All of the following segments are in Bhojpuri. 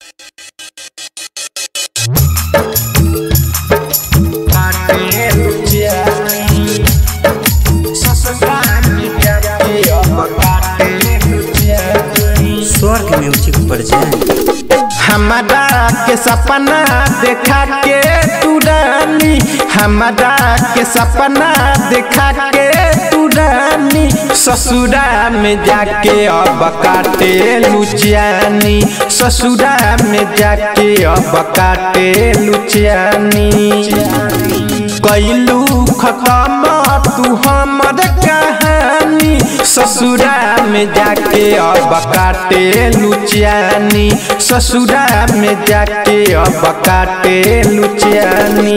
स्वर्ग म्यूजिक पर जाए हमारा के सपना देखा के तू रानी हमारा के सपना देखा के तू रानी ससुरा में जाके अब काटे लुचियानी ससुरा में जाके अब काटे लुचियानी कैलू खत्म तू हमर कहानी ससुरा में जाके अब काटे लुचियानी ससुरा में जाके अब काटे लुचियानी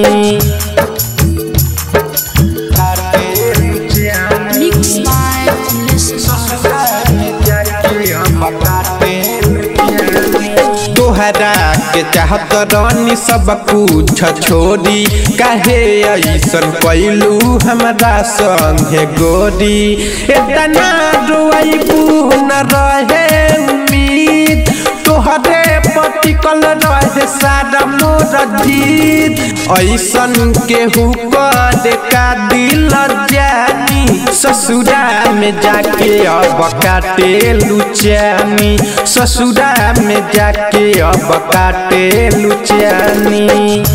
Mix by Listen. तोहरा के चाहत रानी सब कुछ छोड़ी काहे ऐसन कैलू हमरा संगे गोरी इतना रोइबू न रहे उम्मीद तोहरे पटिकल रहे सारा मोर जीत ऐसन केहू कर का दिल जानी ससुरा में जाके अब काटे लुचियानी ससुरा में जाके अब काटे लुचियानी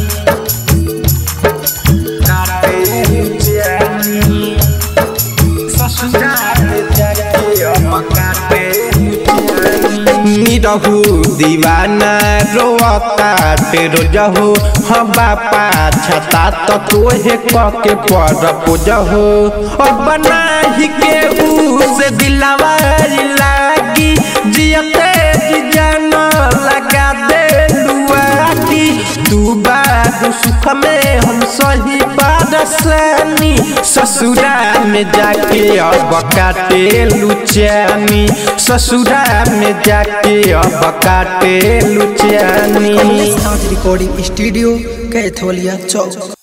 काटे लुचियानी ससुरा में जाके अब काटे निरहु दीवाना रोता तेरो जहो हम बापा छता तो तोहे कके पर पूजहो और बना ही के से दिलवा लागी जियते जी जान लगा दे लुआगी तू बारू सुख में हम सही पारसानी ससुरा में जाके अब काटे लुचियानी ससुरा में जाके अब काटे लुचियानी कमलेश नाथ रिकॉर्डिंग स्टूडियो कैथोलिया चौक